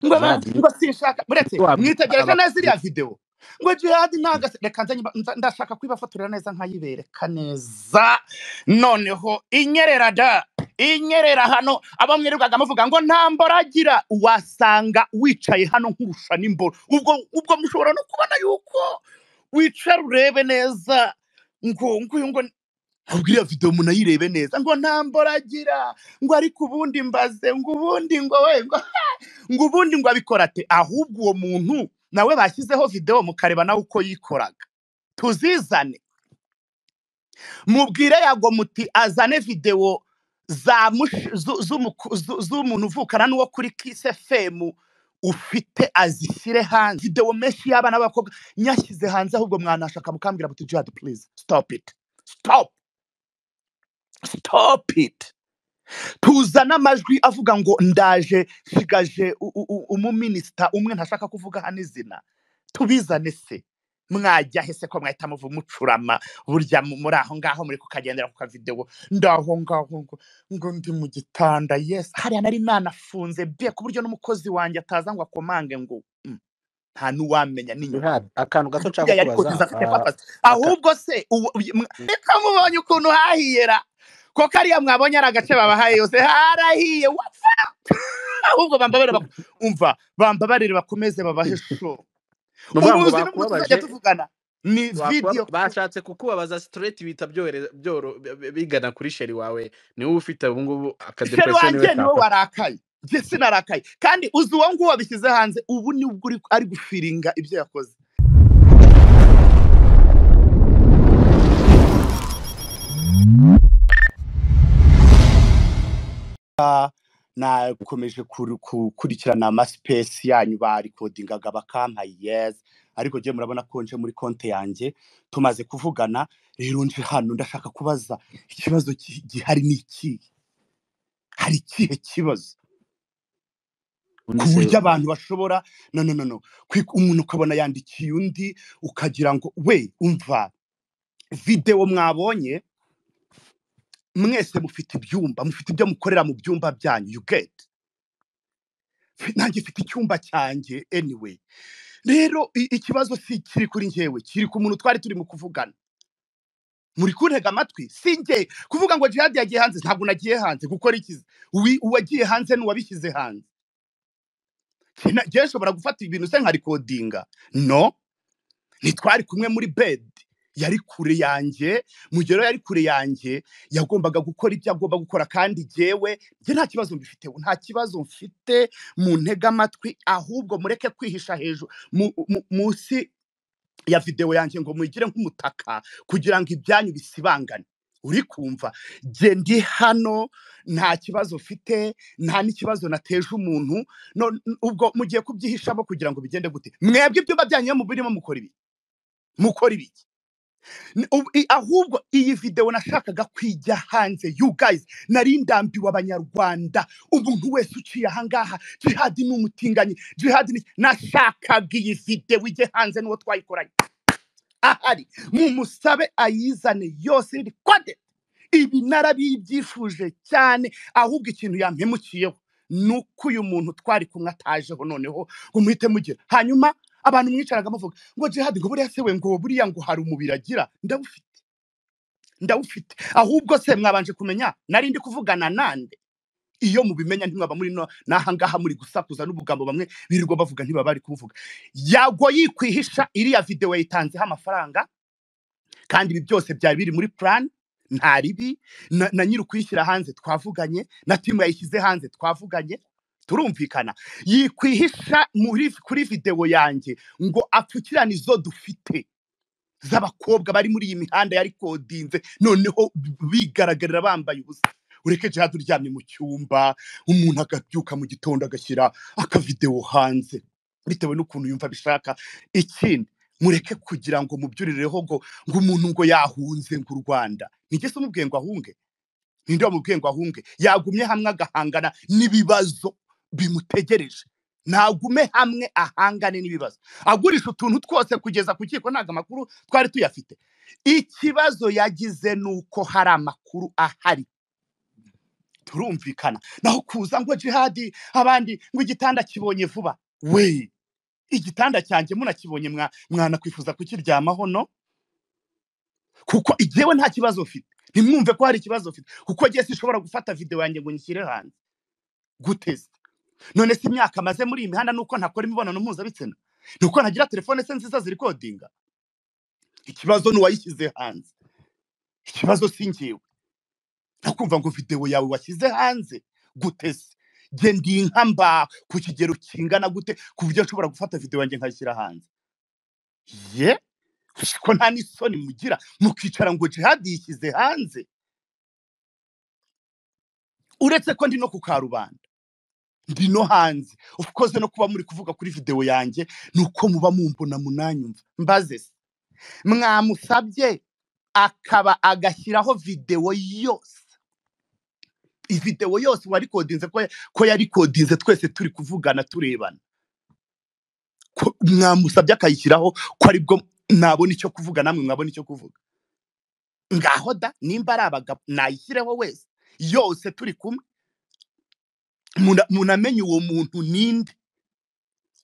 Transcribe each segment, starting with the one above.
ngo ba- jihadi ngo sinshaka muretse wa- mwitegereje aba- neza iriya videwo ngo jihadi ntabwo asi- reka nze nyuma- nza- ndashaka kuyibafotorera neza nkayibereka neza noneho inyerera da inyerera hano abo mwirirwaga muvuga ngo nta mboragira wasanga wicaye hano nkurusha n'imboro ubwo ubwo mushobora no kubona yuko wicara urebe neza ngo nguyu ngo ahubwo iriya videwo munayirebe neza ngo nta mboragira ngo ariko ubundi mbaze ngo ubundi ngo we ngo ngo ubundi ngo abikora ate ahubwo uwo muntu nawe bashyizeho videwo mukareba nawe uko yikoraga tuzizane mubwire yago muti azane videwo za mush- zu- z'umuku- zu- z'umuntu uvukana n'uwo kuri kise femu ufite azishyire hanze videwo menshi y'abana b'abakobwa nyashyize hanze ahubwo mwanashaka mukambwira muti jihad please stop it stop stop it tuza n'amajwi avuga ngo ndaje sigaje u- u- u- umuminisita umwe ntashaka kuvuga hano izina tubizane se mwajya he se ko mwahita muva mucurama burya mu- muri aho ngaho muri kukagendera ku kavidewo ndaho ngaho ngo ngo ndi mu gitanda yes hariya nari nanafunze be ku buryo n'umukozi wanjye ataza ngo akomange ngo mm, nta n'uwamenya n'inyuma jihadi akantu gato nshaka yari kubaza kuzuza afite ah, papasi aka ahubwo se uwo- uyu- mwa- reka mubonye ukuntu hahiyera ko kariya mwabonye ari agace babahaye yose harahiye wa- ahubwo bambabarire bak- umva bambabarire bakomeze babahesho ni ukuvuga ngo ubuzi n'ubwo tuzajya bakubabaje tuvugana ni wakuba- video ku- bashatse kukubabaza straight bihita byorohereza- byoro- bi- bi- bigana kuri sheri wawe niwe ufite ubu ngubu sheri akadepression wanjye we niwe kafata warakaye njye sinarakaye kandi uzi uwo nguwo wabishyize hanze ubu ni ubwo uri- ari gufiringa ibyo yakoze nakomeje kuru- gukurikirana amasipesi yanyu barikodingaga bakampa yezi ariko njye murabona ko nje muri konti yanjye tumaze kuvugana rero nje hano ndashaka kubaza ikibazo ki- gihari ni ikihe hari ikihe kibazo undi ku se buryo abantu bashobora no no no no kwi- umuntu ukabona yandikiye undi ukagira ngo we umva videwo mwabonye mwese mufite ibyumba mufite ibyo mukorera mu byumba byanyu you get Fi- nanjye mfite icyumba cyanjye anyway rero i- ikibazo si kiri kuri njyewe kiri ku muntu twari turimo kuvugana muri kuntega amatwi si njye kuvuga ngo jihad yagiye hanze ntabwo nagiye hanze gukora ikizi Uwi- uwagiye hanze n'uwabishyize hanze Kina- njyewe nshobora gufata ibintu se nkarikodinga no ntitwari kumwe muri bedi yari kure yanjye mu gihe rero yari kure yanjye yagombaga gukora ibyo agomba gukora kandi jyewe njye nta kibazo mbifite nta kibazo mfite mu ntega amatwi ahubwo mureke kwihisha hejuru mu- mu- munsi ya videwo yanjye ngo muyigire nk'umutaka kugira ngo ibyanyu bisibangane uri kumva jye ndi hano nta kibazo mfite nta n'ikibazo nateje umuntu no- n- ubwo mugiye kubyihishamo kugira ngo bigende gute mwebwe ibyumba byanyu iyo mubirimo mukora ibi mukora ibiki Ni- ubu- i- ahubwo iyi videwo nashakaga kwijya hanze you guys nari ndambiwe abanyarwanda umuntu wese uciye ahangaha jihadi ni umutinganyi jihadi ni nashakaga iyi videwo ijye hanze n'uwo twayikoranye ahari mumusabe ayizane yose iri kode ibi narabibyifuje cyane ahubwo ikintu yampemukiyeho ni uko uyu muntu twari kumwe atajeho noneho ngo muhite mugira hanyuma abantu mwicaraga muvuga ngo jihadi ngo buriya se we ngo buriya ngo hari umubiri agira ndawufite ndawufite ahubwo se mwabanje kumenya nari ndi kuvugana nande iyo mubimenya ntimwaba muri no n'ahangaha muri gusakuza n'ubugambo bamwe birirwa bavuga ntibaba bari kubuvuga yagwa yikwihisha iriya videwo yayitanzeho amafaranga kandi ibi byose byari biri muri plan nta ribi na, na nyiri ukuyishyira hanze twavuganye na timu yayishyize hanze twavuganye turumvikana yikwihisha muri kuri videwo yanjye ngo apfukirane izo dufite z'abakobwa bari muri iyi mihanda yari kodinze noneho bigaragarira bambaye ubusa ureke jihad uryamye mu cyumba umuntu agabyuka mu gitondo agashyira akavidewo hanze bitewe n'ukuntu yumva abishaka ikindi mureke kugira ngo mubyurireho ngo ngo umuntu ngo yahunze ngo u rwanda nigeze umubwiye ngo ahunge ninde wamubwiye ngo ahunge yagumye hamwe agahangana n'ibibazo bimutegereje nagume hamwe ahangane n'ibibazo agurisha utuntu twose kugeza ku kiko ntabwo amakuru twari tuyafite ikibazo yagize ni uko hari amakuru ahari turumvikana naho kuza ngo jihadi abandi ngo igitanda kibonye vuba we igitanda cyanjye munakibonye mwa- mwana kwifuza kukiryamaho no kuko igihewe nta kibazo ufite ntimwumve ko hari ikibazo ufite kuko njye sinshobora gufata videwo yanjye ngo nyishyire hanze guteze none se imyaka maze muri iyi mihanda nuko ntakora imibonano mpuzabitsina ni uko ntagira telefone se nziza ziri kodinga ikibazo ni uwayishyize hanze ikibazo si njyewe nakumva ngo videwo yawe washyize hanze guteze nge ndi inka mba ku kigero kingana gute ku buryo nshobora gufata videwo yanjye nkayishyira hanze ye ko nta n'isoni mugira mukicara ngo jihadi yishyize hanze uretse ko ndi no ku karubanda ndi no hanze ukoze no kuba muri kuvuga kuri videwo yanjye ni uko muba mumbona munanyumva mbaze se mwamusabye akaba agashyiraho videwo yose videwo yose uwarikodinze ko ko yarikodinze twese turi kuvugana turebana ko mwamusabye akayishyiraho ko aribwo nabona icyo kuvuga namwe mwabona icyo kuvuga ngaho da nimba ari abagabo nayishyireho wese yose turi kumwe muna- munamenye uwo muntu ninde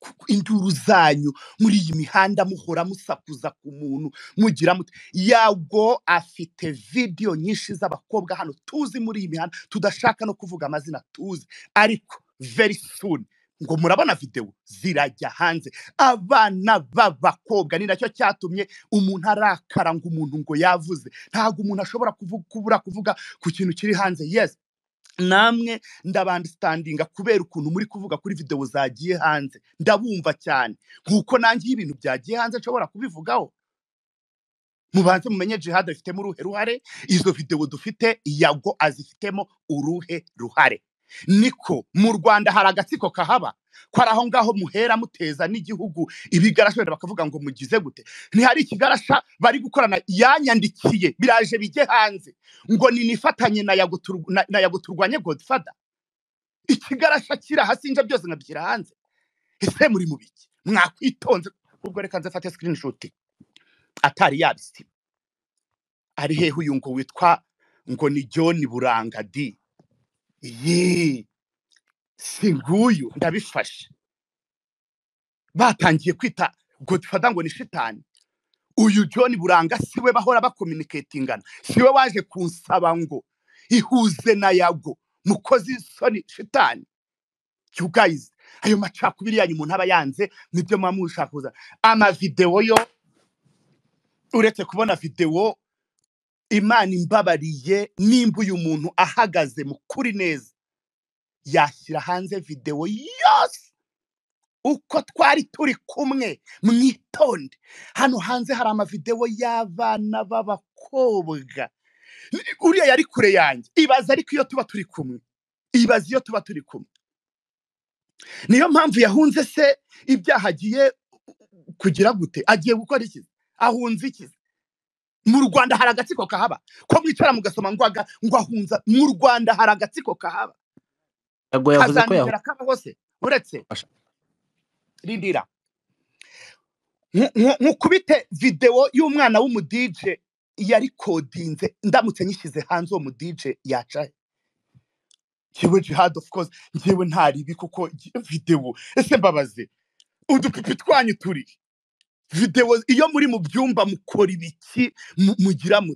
Kuko induru zanyu muri iyi mihanda muhora musakuza ku muntu mugira muti yago afite vidiyo nyinshi z'abakobwa hano tuzi muri iyi mihanda tudashaka no kuvuga amazina tuzi ariko very soon ngo murabona videwo zirajya hanze abana b'abakobwa ni nacyo cyatumye umuntu arakara ngo umuntu ngo yavuze ntabwo umuntu ashobora kuvu- kubura kuvuga ku kintu kiri hanze yes namwe ndabandistandinga kubera ukuntu muri kuvuga kuri videwo zagiye hanze ndabumva cyane nk'uko nanjye iyo ibintu byagiye hanze nshobora kubivugaho mubanze mumenye jihad afitemo uruhe ruhare izo videwo dufite yago azifitemo uruhe ruhare niko mu rwanda hari agatsiko kahaba ko ari aho ngaho muhera muteza n'igihugu ibigarasha wenda bakavuga ngo mugize gute ntihari ikigarasha bari gukorana yanyandikiye biraje bijye hanze ngo ninifatanye na Yago tur- na- na Yago turwanye godfather ikigarasha kiraha sinja byose nkabishyira hanze ese muri mu biki mwakwitonze ubwo reka nzafate screenshot atari yabisiba ari hehe uyu ngo witwa ngo ni john buranga di ye si nguyu ndabifashe batangiye kwita godfather ngo ni shitani uyu john buranga siwe bahora bakominiketingana siwe waje kunsaba ngo ihuze na yago mukozi isoni shitani you guys ayo macakubiri yanyu umuntu aba yanze nibyo muba mushaka kuzana amavidewo yo uretse kubona videwo imana imbabariye nimba uyu muntu ahagaze mu kuri neza yashyira hanze videwo yose uko twari turi kumwe mwitonde hano hanze hari amavidewo y'abana b'abakobwa uriya yari kure yanjye ibaza ariko iyo tuba turi kumwe ibaza iyo tuba turi kumwe niyo mpamvu yahunze se ibyaha agiye kugira gute agiye gukora iki ahunze iki mu rwanda hari agatsiko kahaba ko mwicara mugasoma ngo aga- ngo ahunza mu rwanda hari agatsiko kahaba yago yavuze ko yahuye kazanongera kabaho se uretse rindira nku- nku- nkukubite videwo y'umwana w'umudije yari kodinze ndamutse nyishyize hanze uwo mudije yaca he? njyewe jihad of course njyewe ntaribi kuko ngi- videwo ese mbabaze udupipi twanyu turi he? videwo iyo muri mu byumba mukora ibiki mu- mugira mu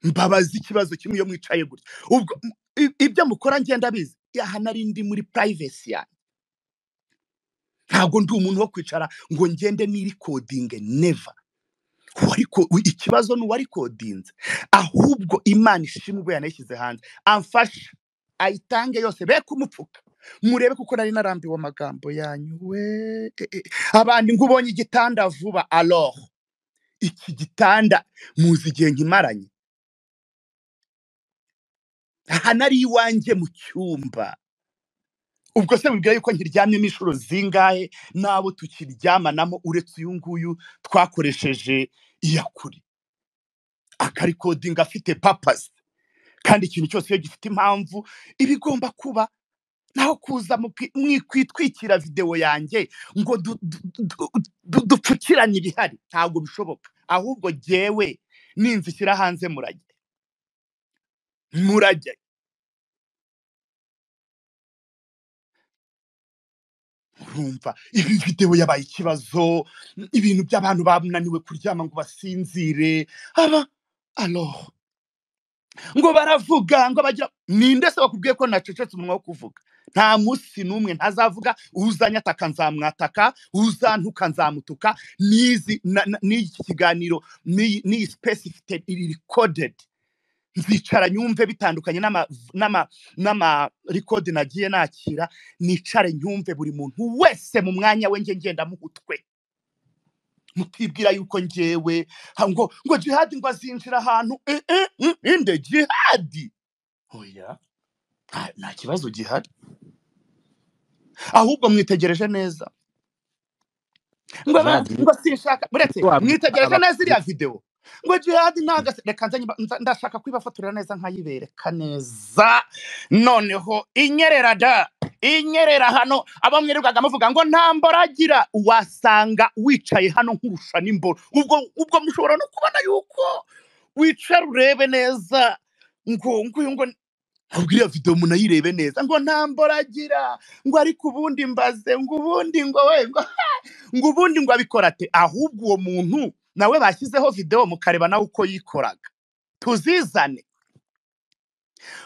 mbabaze ikibazo kimwe iyo mwicaye gutya ubwo m- i- ibyo mukora ngenda bizi yaha nari ndi muri privacy yanjye ntabwo ndi umuntu wo kwicara ngo ngende nirikodinge never wariko u- ikibazo ni uwarikodinze ahubwo imana ishimwe ubwo yanayishyize hanze amfashe ayitange yose be kumupfuka murebe kuko nari narambiwe amagambo yanyu we e, e. abandi ngo ubonye igitanda vuba alors iki gitanda muzi igihe nkimaranye aha nari iwanjye mu cyumba ubwo se mubwira yuko nkiryamyemo inshuro zingahe n'abo tukiryamanamo uretse uyu nguyu twakoresheje iyakure akarikodinga afite papasi kandi ikintu cyose iyo gifite impamvu iba igomba kuba naho kuza muki- mwikwitwikira videwo yanjye ngo du- du- du- du- dupfukirane ibihari ntabwo bishoboka ahubwo jyewe ninzishyira hanze murajya murajya urumva ibi videwo yabaye ikibazo ibintu by'abantu bananiwe kuryama ngo basinzire aba aloha ngo baravuga ngo bagira ninde se wakubwiye ko nacecetse umunwa wo kuvuga nta munsi n'umwe ntazavuga uzanyataka nzamwataka uzantuka nzamutuka n'izi na- na- n'iki kiganiro n'iyi n'iyi space ifite iri recorded nzicara nyumve bitandukanye n'ama n'ama n'ama record nagiye nakira nicare nyumve buri muntu wese mu mwanya we nge ngenda muhutwe mutibwira yuko ngewe ha- ngo ngo jihadi ngo azinjira ahantu eh, eh, mm, inde jihadi oya nta- nta kibazo gihari ahubwo mwitegereje neza ngo aba- jihadi ngo sinshaka muretse mwitegereje aba- neza iriya videwo ngo jihadi ntago reka nze nyiba- nza- ndashaka kwibafotorera neza nkayibereka neza noneho inyerera da inyerera hano abo mwirirwaga muvuga ngo nta mboragira wasanga wicaye hano nkurusha n'imboro ubwo ubwo mushobora no kubona yuko wicara urebe neza ngo ngo ngo ahubwo iriya videwo munayirebe neza ngo nta mboragira ngo ariko ubundi mbaze ngo ubundi ngo we ngo ngo ubundi ngo abikora ate ahubwo uwo muntu nawe bashyizeho videwo mukareba nawe uko yikoraga tuzizane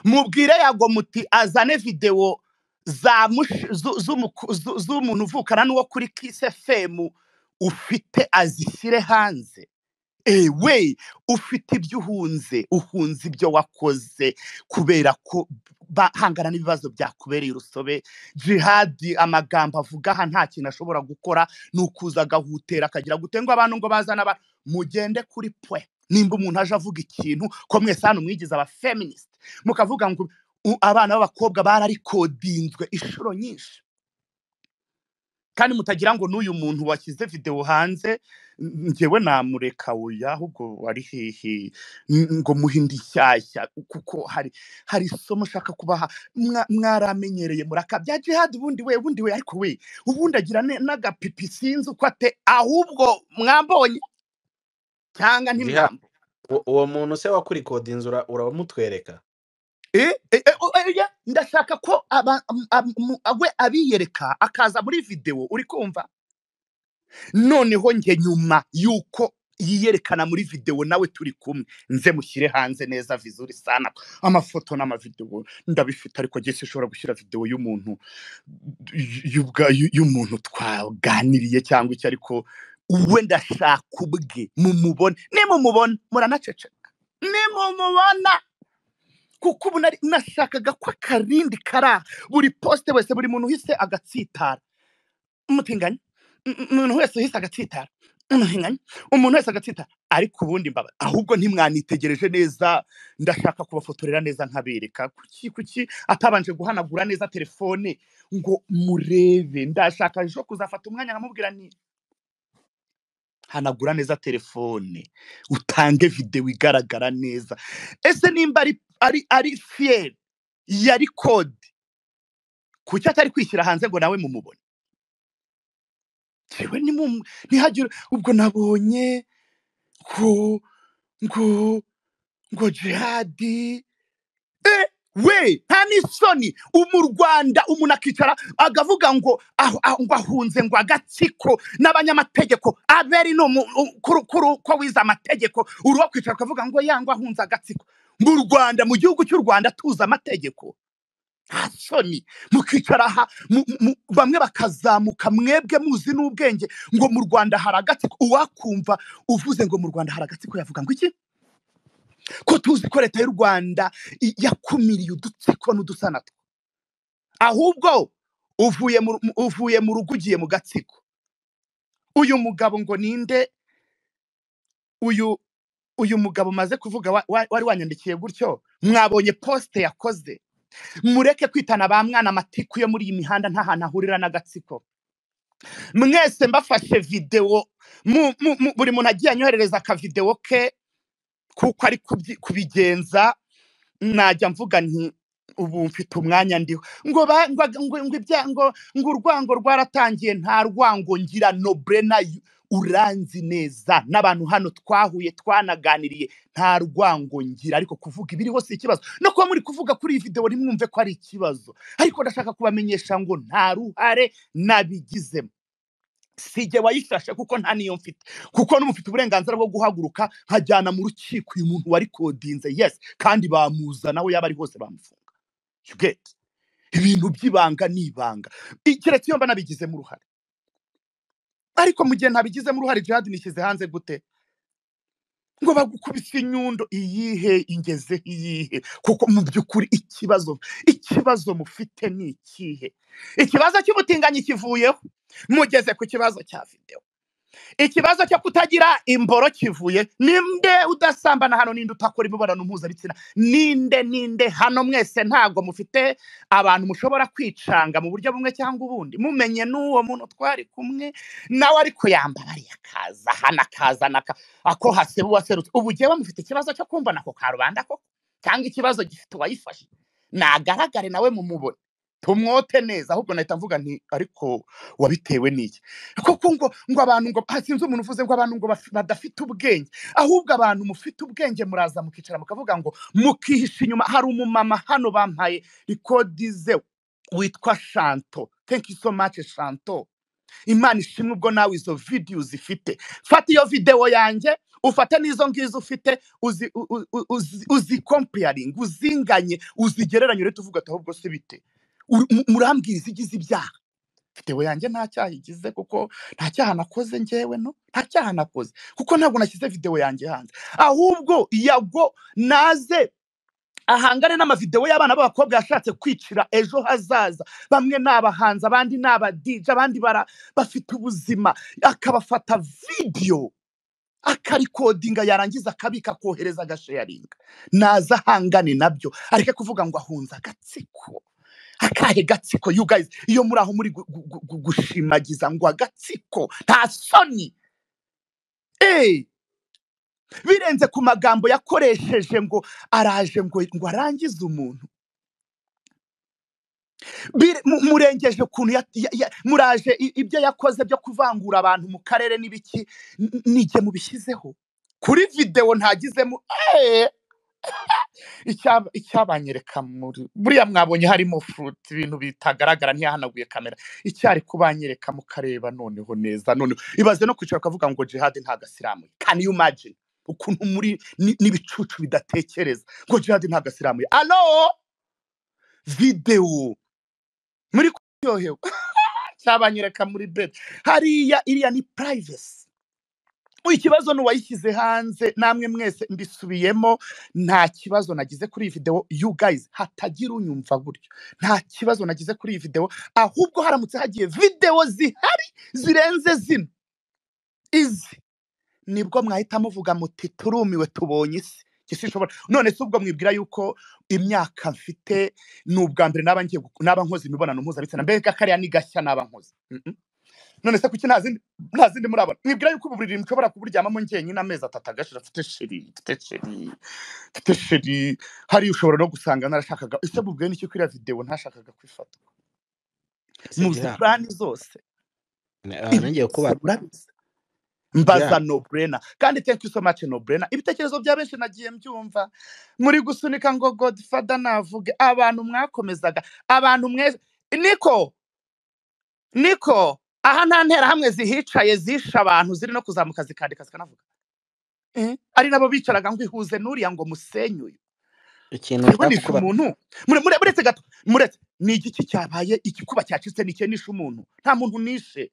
mubwire yago muti azane videwo za mush- zu- z'umuku- zu- z'umuntu uvukana n'uwo kuri kisi fm ufite azishyire hanze ewe ufite ibyo uhunze uhunze ibyo wakoze kubera ko bahangana n'ibibazo byakubereye urusobe jihadi amagambo avuga aha nta kintu ashobora gukora ni ukuza agahutera akagira gute ngo abantu ngo bazane abantu mugende kuri pwe nimba umuntu aje avuga ikintu ko mwese hano mwigize abafeministe mukavuga ngo "U- abana b'abakobwa bararikodinzwe inshuro nyinshi kandi mutagira ngo n'uyu muntu washyize videwo hanze n- njyewe namureka oya ahubwo wari hehe n- ngo muhe indi nshyashya kuko hari hari isomo ushaka kubaha mwa- mwaramenyereye murakabya jihadi ubundi we ubundi we ariko we ubundi agira ne- n'agapipi sinzi uko ate ahubwo mwambonye cyangwa Jihad, ntimwambo uwo uwo muntu se wakurikodinze ura- urabamutwereka Eh, eh, eh, oh, eh, yeah, ndashaka ko aba- am- am- mu- we abiyereka akaza muri videwo uri kumva noneho njye nyuma y'uko yiyerekana muri videwo nawe turi kumwe nze mushyire hanze neza vizuri sana amafoto n'amavidewo ndabifite ariko jye sinshobora gushyira videwo y'umuntu y'ubwa- y'u- y'umuntu twaganiriye cyangwa icyo ariko we ndashaka ubwe mumubone nimumubona muranaceceka nimumubona kuko ubu nari- nashakaga ko akarindi kara buri posite wese buri muntu uhise agatsitara umutinganyi m- m- umuntu wese uhise agatsitara umutinganyi umuntu wese agatsitara ariko ubundi mbaba ahubwo ntimwanitegereje neza ndashaka kubafotorera neza nkabereka kuki kuki atabanje guhanagura neza telefone ngo murebe ndashaka ejo kuzafata umwanya nkamubwira ni hanagura neza telefone utange videwo igaragara neza ese nimba ari ari ari fiyeri yari kode kuki atari kwishyira hanze ngo nawe mumubone jewe nimu- ntihagire ubwo nabonye ngo ngo ngo jihadi we nta n'isoni umu rwanda umuntu akicara agavuga ngo aho- aho- ngo ahunze ngo agatsiko n'abanyamategeko aberi ni umu- u- kuru- kuru- ko wize amategeko uruwa kwicara ukavuga ngo yangwa ahunze agatsiko mu rwanda mu gihugu cy'u rwanda tuzi amategeko nta soni mukicara aha mu- mu- bamwe bakazamuka mwebwe muzi n'ubwenge ngo mu rwanda hari agatsiko uwakumva uvuze ngo mu rwanda hari agatsiko yavuga ngo iki ko tuzi ko leta y'u rwanda i- yakumiriye udutsiko n'udusanatwa ahubwo uvuye mu mu- uvuye mu rugo ugiye mu gatsiko uyu mugabo ngo ninde uyu uyu mugabo maze kuvuga wa- wa- wari wanyandikiye gutyo mwabonye posite yakoze mureke kwitana ba mwana amatiku yo muri iyi mihanda nta hantu ahurira n'agatsiko mwese mbafashe videwo mu- mu- mu- buri muntu agiye anyoherereza akavidewo ke kuko ari kubyi- kubigenza najya mvuga nti ubu mfite umwanya ndiho ngo ba- ngo ngo ngo ibya- ngo ngo urwango rwaratangiye nta rwango ngira nobrena uranzi neza n'abantu hano twahuye twanaganiriye nta rwango ngira ariko kuvuga ibiri hose ikibazo no kuba muri kuvuga kuri iyi videwo ntimwumve ko ari ikibazo ariko ndashaka kubamenyesha ngo nta ruhare nabigizemo sijye wayifashe kuko nta niyo mfite kuko n'umufite uburenganzira bwo guhaguruka nkajyana mu rukiko uyu muntu wari kodinze yesi kandi bamuzana aho yaba ari hose bamufunga You get? ibintu by'ibanga ni ibanga I- keretse iyo mba nabigizemo uruhare ariko mu gihe ntabigizemo uruhare jihadi nishyize hanze gute ngo bagukubise inyundo iyihe ingeze iyihe kuko mu by'ukuri ikibazo ikibazo mufite ni ikihe ikibazo cy'ubutinganyi kivuyeho mugeze ku kibazo cya videwo ikibazo cyo kutagira imboro kivuye ninde udasambana hano ninde utakora imibonano mpuzabitsina ninde ninde hano mwese ntabwo mufite abantu mushobora kwicanga mu buryo bumwe cyangwa ubundi mumenye n'uwo muntu twari kumwe nawe ariko yambabariye akaza hano akaza naka ako haseba uwaserutse ubu jyewe mufite ikibazo cyo kumva nako ka rubanda koko cyangwa ikibazo gifite uwayifashe nagaragare nawe mumubone tumwote neza ahubwo nahita mvuga nti ariko wabitewe n'iki koko ngo ngo abantu ngo ah, sinzi umuntu uvuze ngo abantu ngo baf- badafite ubwenge ahubwo abantu mufite ubwenge muraza mukicara mukavuga ngo mukihisha inyuma hari umumama hano bampaye rikodize witwa shanto thank you so much shanto imana ishimwe ubwo nawe izo videwo zifite fata iyo videwo yanjye ufate n'izo ngizo ufite uzi- u- u- u- uzi- uzikompeyaringe uzinganye uzigereranye urete uvuga ati ahubwo se bite Ur- mu- murambwira izigize ibyaha videwo yanjye nta cyaha igize kuko nta cyaha nakoze ngewe no nta cyaha nakoze kuko ntabwo nashyize videwo yanjye hanze ahubwo yago naze ahangane n'amavidewo y'abana b'abakobwa yashatse kwicira ejo hazaza bamwe ni abahanzi abandi ni abadije abandi bara- bafite ubuzima akabafata vidiyo akarikodinga yarangiza akabika akohereza agasheyaringa naza ahangane nabyo areke kuvuga ngo ahunze agatsiko akahe gatsiko you guys iyo muri aho muri gu- gu- gu- gushimagiza ngo agatsiko nta soni eee birenze ku magambo yakoresheje ngo araje ngo ngo arangize umuntu Bire- mu- murengeje ukuntu ya- ya- ya- muraje i- ibyo yakoze byo kuvangura abantu mu karere n'ibiki n- nige mubishyizeho kuri videwo ntagizemo eh, icya- icyabanyereka muri buriya mwabonye harimo furuti ibintu bitagaragara ntiyahanaguye kamera icyari kubanyereka mukareba noneho neza noneho ibaze no kwicara ukavuga ngo jihadi ntabwo asiramuye can you imagine ukuntu muri ni- n'ibicucu bidatekereza ngo jihadi ntabwo asiramuye alo videwo muri kuryohewe cyabanyereka muri beti hariya iriya ni purayivesi ikibazo ni uwayishyize hanze namwe mwese mbisubiyemo nta kibazo nagize kuri iyi videwo you guys hatagira unyumva buryo nta kibazo nagize kuri iyi videwo ahubwo haramutse hagiye videwo zihari zirenze zino izi nibwo mwahita muvuga muti turumiwe tubonye isi Iki sinshobora none se ubwo mwibwira yuko imyaka mfite ni ubwa mbere naba ngiye gu- naba nkoze imibonano mpuzabitsina mbega kariya ni gashya naba nkoze Mm, mm. none se kuki nta zindi nta zindi murabona mwibwira yuko ubu buriri mushobora kuburyamamo njyenyine amezi atatu agashira mfite sheri mfite sheri mfite sheri hariya ushobora no gusanga narashakaga ese mubwiye n'iki kuri iriya videwo ntashakaga kwifata muzi Gihanga, purani zose aha ibi nongeye byose kubaza murabizi mbaza Gihanga, noburena kandi thank you so much noburena ibitekerezo bya benshi nagiye mbyumva muri gusunika ngo godfada navuge abantu mwakomezaga abantu mwese niko niko aha nta nterahamwe zihicaye zishe abantu ziri no kuzamuka zikandika zikanavuga Eh, ari nabo bicaraga ngo ihuze n'uriya ngo musenyuye ikintu twibonisha ndakubaza umuntu Mure- mure- muretse gato muretse ni igiki cyabaye igikuba cyacitse ni cyo nishe umuntu nta muntu nishe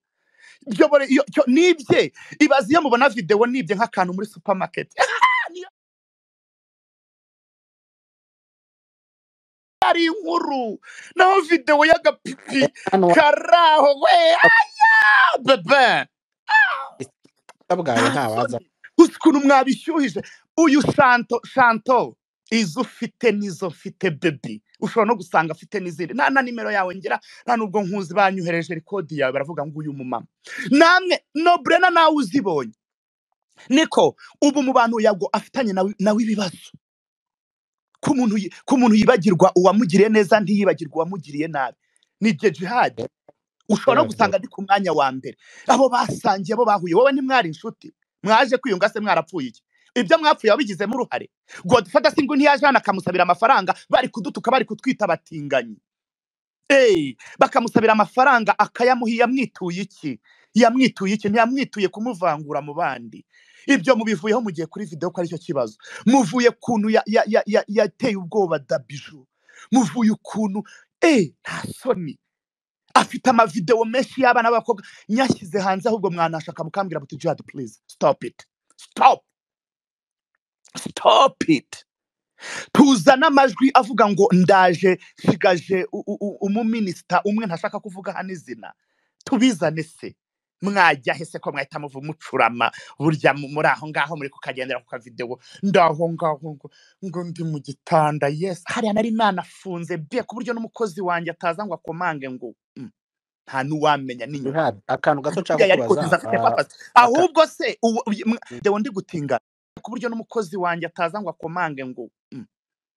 ibyo bore- iyo- cyo- nibye ibaze iyo mubona videwo nibye nk'akantu muri supamaketi niyo ari inkuru naho videwo y'agapipi hano karaho we ah, bebe wabwira bwawe nta nta waza soni uzi ukuntu mwabishyuhije uyu shanto shanto izo ufite nizo mfite bebi ushobora no gusanga afite n'izindi nta na nimero yawe ngira nta n'ubwo nkuzi banyohereje kodi yawe baravuga ngo uyu mumama namwe noburena nawe uzibonye niko ubu mu bantu yago afitanye nawe nawe ibibazo ko umuntu yi- ko umuntu yibagirwa uwamugiriye neza ntiyibagirwe uwamugiriye nabi ni jihadi ushobora no Yaravuze. gusanga ari ku mwanya wa mbere abo basangiye abo bahuye wowe ntimwari inshuti mwaje kwiyunga se mwarapfuye iki ibyo mwapfuye wabigizemo uruhare godufata singu ntiyaje hano akamusabira amafaranga bari kudutuka bari kutwita abatinganyi Ey, bakamusabira amafaranga akayamuha yamwituye iki yamwituye iki ntiyamwituye kumuvangura mu bandi ibyo mubivuyeho mugiye kuri video ko aricyo kibazo muvuye kuntu ya- ya- ya- ya- yateye ubwoba dabiju muvuye ukuntu eh nta soni afite amavideo menshi y'abana b'abakobwa nyashyize hanze ahubwo mwanashaka mukambwira muti jihad please stop it stop stop it tuzana amajwi avuga ngo ndaje nsigaje u- u- u- umuminisita umwe ntashaka kuvuga hano izina tubizane se mwajya he se ko mwahita muvu mucurama burya mu- muri aho ngaho muri kukagendera ku kavidewo ndaho ngaho ngo ngo ndi mu gitanda yes hariya nari nanafunze be ku buryo n'umukozi wanjye ataza ngo akomange ngo mm, nta n'uwamenya n'inyuma Jihad, akantu gato nshaka buriya yari kuziza afite kubaza purpose ahubwo se ubu- uyu- mwa- dewe ndi gutinga ku buryo n'umukozi wanjye ataza ngo akomange ngo mm,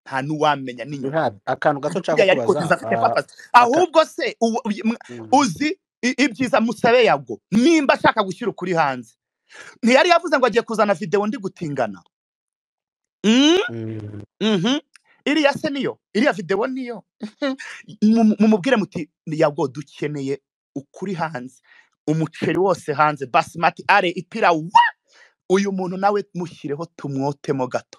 nta n'uwamenya n'inyuma Jihad, akantu gato nshaka buriya yari kubaza kuziza afite ah, purpose aka- ahubwo se ubu- uyu- mwa- mm, uzi i- ibyiza musabe yago nimba ashaka gushyira ukuri hanze ntiyari yavuze ngo agiye kuzana videwo ndi gutingana Mm? mm, Mhm. iriya se niyo iriya videwo niyo Mu- mumubwire muti yabwo dukeneye ukuri hanze umuceri wose hanze basimati are ipira wa uyu muntu nawe mushyireho tumwotemo gato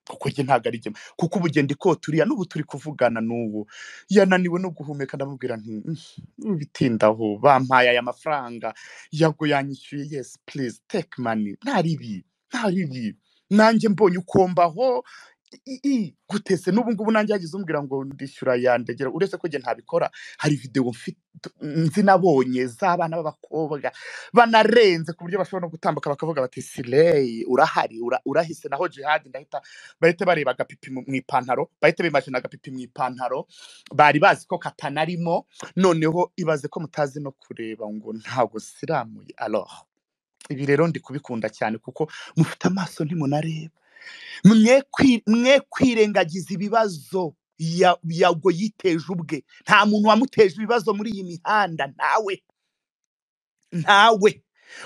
kuko njye ntabwo ari jye kuko ubugenda ikota uriya n'ubu turi kuvugana n'ubu yananiwe no guhumeka ndamubwira nti "Mm, bitindaho bampaye aya mafaranga yago yanyishyuye yes please take money ntaribi ntaribi nanjye mbonye ukombaho i- i- gutese n'ubu ngubu nanjye yagize umbwira ngo ndishyura yandegera uretse ko njye ntabikora hari videwo mfi- nzi nabonye z'abana b'abakobwa banarenze ku buryo bashobora no gutambuka bakavuga bati sireyi urahari ura- urahise naho jihadi ndahita bahita bareba agapipi mu mu ipantaro bahita bimajina agapipi mu ipantaro bari bazi ko katanarimo noneho ibaze ko mutazi no kureba ngo ntabwo siramuye aloha ibi rero ndi kubikunda cyane kuko mufite amaso ntimunareba mwe kwi- mwe kwirengagiza ibibazo ya- yago yiteje ubwe nta muntu wamuteje ibibazo muri iyi mihanda ntawe ntawe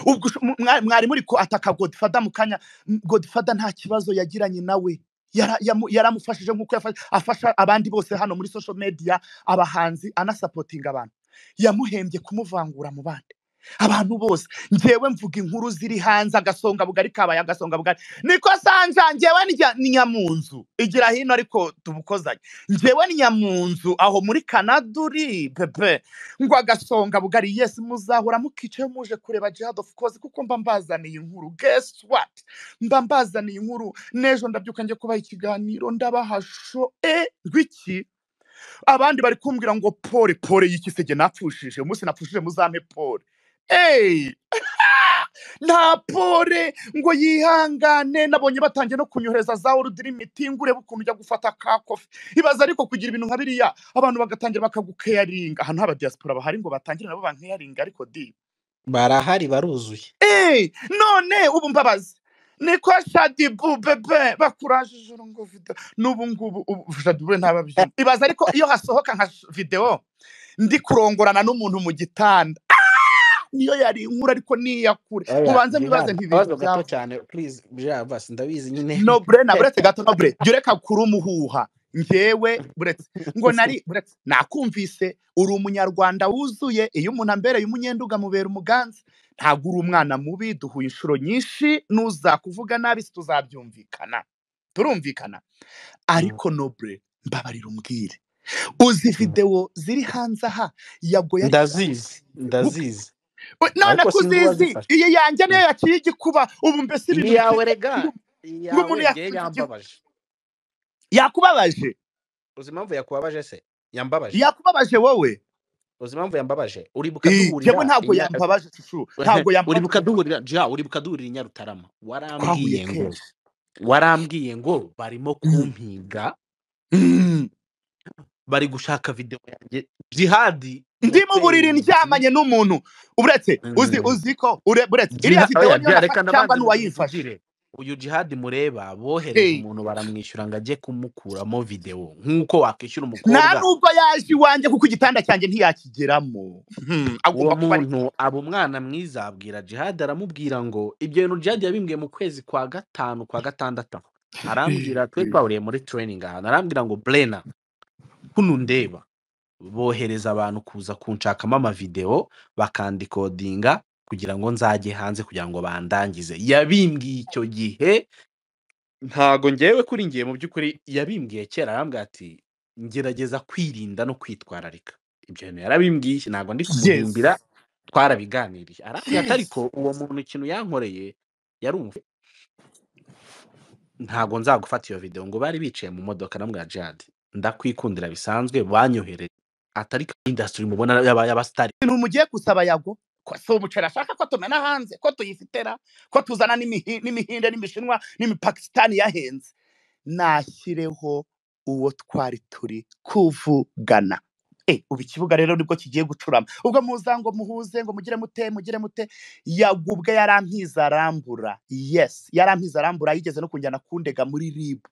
ubwo usho- mu- mwa- mwari muri ko ataka godfada mu kanya m- godfada nta kibazo yagiranye nawe Yara- yamu- yaramufashije nk'uko yafa- afasha abandi bose hano muri social media abahanzi anasapotinga abantu yamuhembye kumuvangura mu bandi abantu bose ngewe mvuga inkuru ziri hanze agasonga bugari kabaye agasonga bugari niko sanja ngewe ni jya- ni nyamunzu igira hino ariko tubukozanye ngewe ni nyamunzu aho muri kanada uri pepe ngo agasonga bugari yesi muzahura mukicaye muje kureba jihad of course kuko mba mbazaniye inkuru guess what mba mbazaniye inkuru n'ejo ndabyuka njye kubaha ikiganiro ndabahasho e rw'iki abandi bari kumbwira ngo pole pole y'ikisege napfushije umunsi napfushije muzampe pole eyi nta pole ngo yihangane nabonye batangiye no kunyohereza za urudirimitting urebe ukuntu ujya gufata ka kofi ibaza ariko kugira ibintu nka biriya abantu bagatangira bakagukeyaringa ahantu haba diaspora bahari ngo batangire nabo bankeyaringa ariko di barahari baruzuye Eh, none ubu mbabazi niko shadibu bebe bakurajije urungu video n'ubu ngubu ubu shadibu ntababyina ibaza ariko iyo hasohoka nka sh- video ndi kurongorana n'umuntu mu gitanda Ah, niyo yari inkuru ariko niyakure Oya, mubanze mwibaze Jihad, nti ibintu akabazo gato byava cyane please Jihad, basi ndabizi nyine nobure na buretse gato nobure jya ureka kuri umuhuha ngewe buretse ngo nari buretse nakumvise uri umunyarwanda wuzuye iyo umuntu ambereye umunyenduga mubera umuganza ntabwo uri umwana mubi duhuye inshuro nyinshi nuza kuvuga nabi si tuzabyumvikana turumvikana Mm, ariko nobure mbabarira umbwire uzi mm. videwo ziri hanze aha yago yari ndazizi ubwe ndazizi We- none ariko sinzi kuzizi uwazifashe iyi yanjye niyo Mm. yaciye igikuba ubu mbese iyi ibintu yawe bikiri rega iyi yawe ngo umuntu ngewe yafunze igihugu yambabaje yakubabaje uzi impamvu yakubabaje se yambabaje yakubabaje wowe uzi impamvu yambabaje uribuka Eh, njyewe duhurira ntabwo inya- yambabaje shushu ntabwo uribuka yambabaje duhurira ja uribuka duhurira i nyarutarama twahuye warambwiye ngo kenshi warambwiye ngo barimo Mm, kumpiga mm. bari gushaka videwo yanjye jihadi ndi mu buriri yateye ndyamanye n'umuntu uretse uzi Mm. uzi ko ure- uretse iriya Jiha- videwo oya, niyo Jiha, reka nafashe cyangwa nabanze n'uwayifashe mbivugire uyu jihadi mureba bohereza Hey. umuntu baramwishyura ngo ajye kumukuramo videwo nk'uko wakwishyura nta umukobwa nubwo yaje iwanjye kuko igitanda cyanjye ntiyakigeramo Hmm, uwo agomba kuba ari muntu aba umwana mwiza abwira jihadi aramubwira ngo ibyo bintu jihadi yabimbwiye mu kwezi kwa gatanu kwa gatandatu arambwira twe twahuriye muri training ahantu arambwira ngo brena kuno ndeba bohereza abantu kuza kunshakamo amavidewo bakandikodinga kugira ngo nzajye hanze kugira ngo bandangize yabimbwiye icyo gihe ntago ngewe kuri ngiye mu by'ukuri yabimbwiye kera arambwira ati ngerageza kwirinda no kwitwararika ibyo bintu yarabimbwiye ntabwo ndi kumuhimbira twarabiganiriye arambwira ati ariko uwo muntu ikintu yankoreye yari umufu ntabwo nzagufata iyo video ngo bari bicaye mu modoka na mbwa jihad ndakwikundira bisanzwe banyohereje atari ka industry mubona yaba y'abasitari ibintu mugiye gusaba yago ko si umuceri ashaka ko tumena hanze ko tuyifitera ko tuzana n'imihi- n'imihinde n'imishinwa n'imipakisitani yahenze nashyireho uwo twari turi kuvugana e ubu ikibuga rero nibwo kigiye gucurama ubwo muza ngo muhuze ngo mugire mute mugire mute yago ubwe yarampize arambura yes yarampize arambura yigeze no kunjyana kundega muri ribu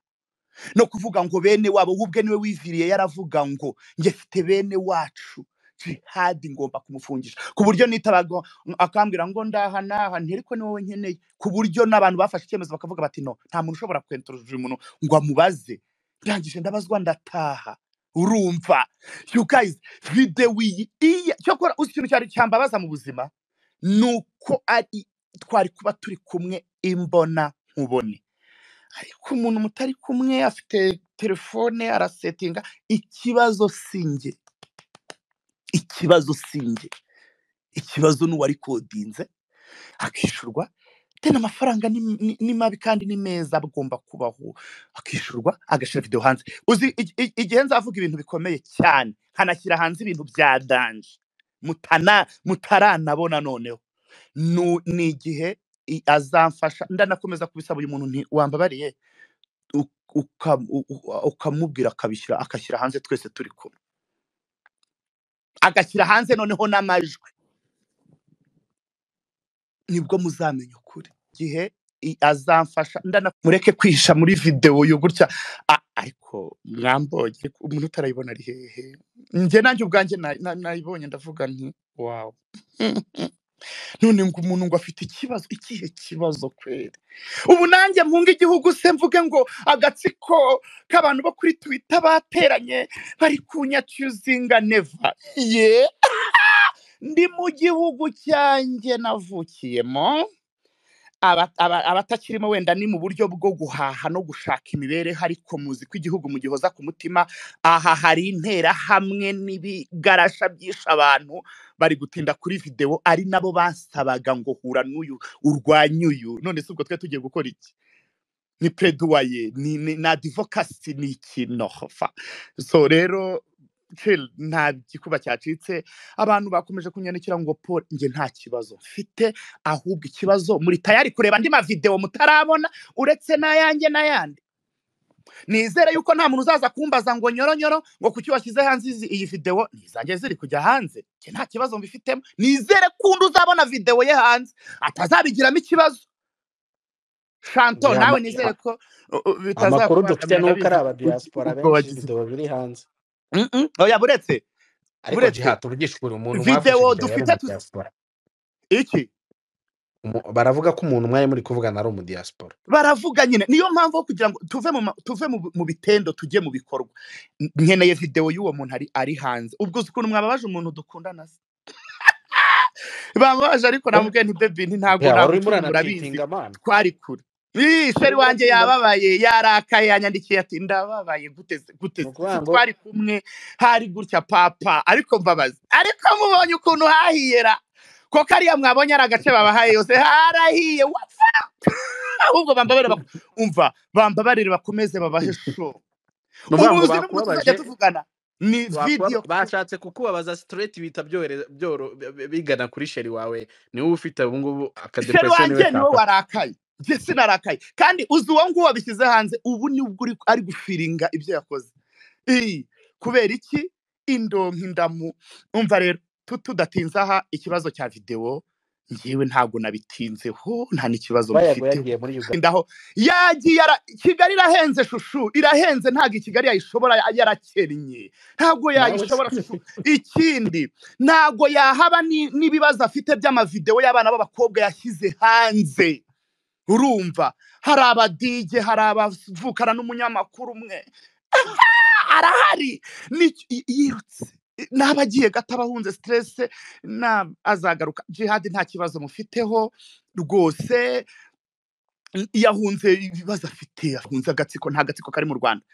no kuvuga ngo bene wabo we ubwe niwe wiviriye yaravuga ngo njye mfite bene wacu jihadi ngomba kumufungisha ku buryo nitabaga akambwira ngo ndaha naha ntiriko ni wowe nkeneye ku buryo n'abantu bafashe icyemezo bakavuga bati no nta muntu ushobora kwentorojera umuntu ngo amubaze ndangije ndabazwa ndataha urumva you guys video iyi iya cyokora uzi ikintu cyari cyambabaza mu buzima ni uko ari twari kuba turi kumwe imbona nkubone ariko umuntu mutari kumwe afite telefone arasetinga ikibazo singe ikibazo singe ikibazo n'uwarikodinze akishyurwa deni amafaranga ni, ni, ni mabi kandi ni meza agomba kubaho akishyurwa agashyira video hanze uzi ig- ig- igihe nzavuga ibintu bikomeye cyane nkanashyira hanze ibintu bya danje mutana mutaranabona noneho Nu- ni igihe i- azamfasha ndanakomeza kubisaba uyu muntu nti wambabariye u- uka- u- u- ukamubwira akabishyira akashyira hanze twese turi kumwe agashyira hanze noneho n'amajwi nibwo muzamenya ukuri igihe i- azamfasha ndana mureke kwihisha muri videwo yo gutya A- ariko mwambonye ariko umuntu utarayibona ari hehe njye nanjye ubwanjye na- na- nayibonye ndavuga nti wawu none ngo umuntu ngo afite ikibazo ikihe kibazo kweri ubu nanjye mpunga igihugu se mvuge ngo agatsiko k'abantu bo kuri twita bateranye bari kunyacyuzinga neva ye ndi mu gihugu cyanjye navukiyemo aba- aba- abatakirimo wenda ni mu buryo bwo guhaha no gushaka imibereho ariko muzi ko igihugu mugihoza ku mutima aha hari intera hamwe n'ibigarasha byishe abantu bari gutinda kuri videwo ari nabo basabaga ngo hura n'uyu urwanye uyu none se ubwo twe tugiye gukora iki ni pereduwaye ni ni- ni adivokasi ni iki nofa so rero chill, nta gikuba cyacitse abantu bakomeje kunyandikira ngo paul njye nta kibazo mfite ahubwo ikibazo muri tayari kureba andi mavidewo mutarabona uretse n'ayanjye n'ayandi nizere yuko nta muntu uzaza kumbaza ngo nyoronyoro ngo kuki washyize hanze izi- iyi videwo ntizajye ziri kujya hanze Njye nta kibazo mbifitemo nizere kundi uzabona videwo ye hanze atazabigiramo ikibazo shanto Ya nawe ma- nizere ko uh, uh, amakuru dufite bitazakubangamira nuko ari na bizi- abadiaspora uko benshi wagize- video biri hanze Mm, mm, oya buretse ariko Buretse. jihad tuvugisha ukuri umuntu mwafashe videwo video yari dufite mu tu- diaspora iki Umu- baravuga ko umuntu mwari muri kuvugana ari umu diaspora baravuga nyine niyo mpamvu wo kugira ngo tuve mu ma- tuve mu bu- mu bitendo tujye mu bikorwa N- nkeneye videwo y'uwo muntu ari ari hanze ubwo uzi ukuntu mwababaje umuntu dukundana se bamubaje ariko namubwiye nti bebi nti ntabwo Ya, wari urimo nagucumura urabizi uranacitinga mani twari kure Ii, sheri urimo wanjye uracitinga yababaye yarakaye yanyandikiye ati ndababaye gute se- gute ni se? ukuvuga si ngo twari kumwe hari gutya papa ariko mbabaza ariko mubonye ukuntu hahiyera ko kariya mwabonye ari agace babahaye yose harahiye wa ahubwo bambabare bak- umva bambabarire bakomeze babahe show ni ukuvuga ubu ngo buzi n'umuntu bakubabaje tuzajya tuvugana ni wakuba- video clip bashatse kukubabaza straight bihita byore- byoro- bi- bi- bigana kuri sheri wawe niwe ufite ubu ngubu sheri akadepression niwe wanjye niwe kafashe warakaye njye sinarakaye kandi uzi uwo nguwo wabishyize hanze ubu nibwo uri- ari gufiringa ibyo yakoze Ii, kubera iki indonka indamu umva rero tu- tudatinze aha ikibazo cya videwo ngewe ntabwo nabitinzeho nta n'ikibazo bayago mbifiteho yagiye muri uganda ndaho yagiye ara- kigali irahenze shushu irahenze ntabwo i kigali yayishobora yarakennye ntabwo Nawe yayishobora se. shushu ikindi ntabwo yahaba ni- n'ibibazo afite by'amavideo y'abana b'abakobwa yashyize hanze urumva hari abadije hari abavukana n'umunyamakuru umwe arahari Ni- y- yirutse n'aba agiye gato abahunze siterese azagaruka jihadi nta kibazo mufiteho rwose yahunze ibibazo afite yahunze agatsiko nta gatsiko kari mu rwanda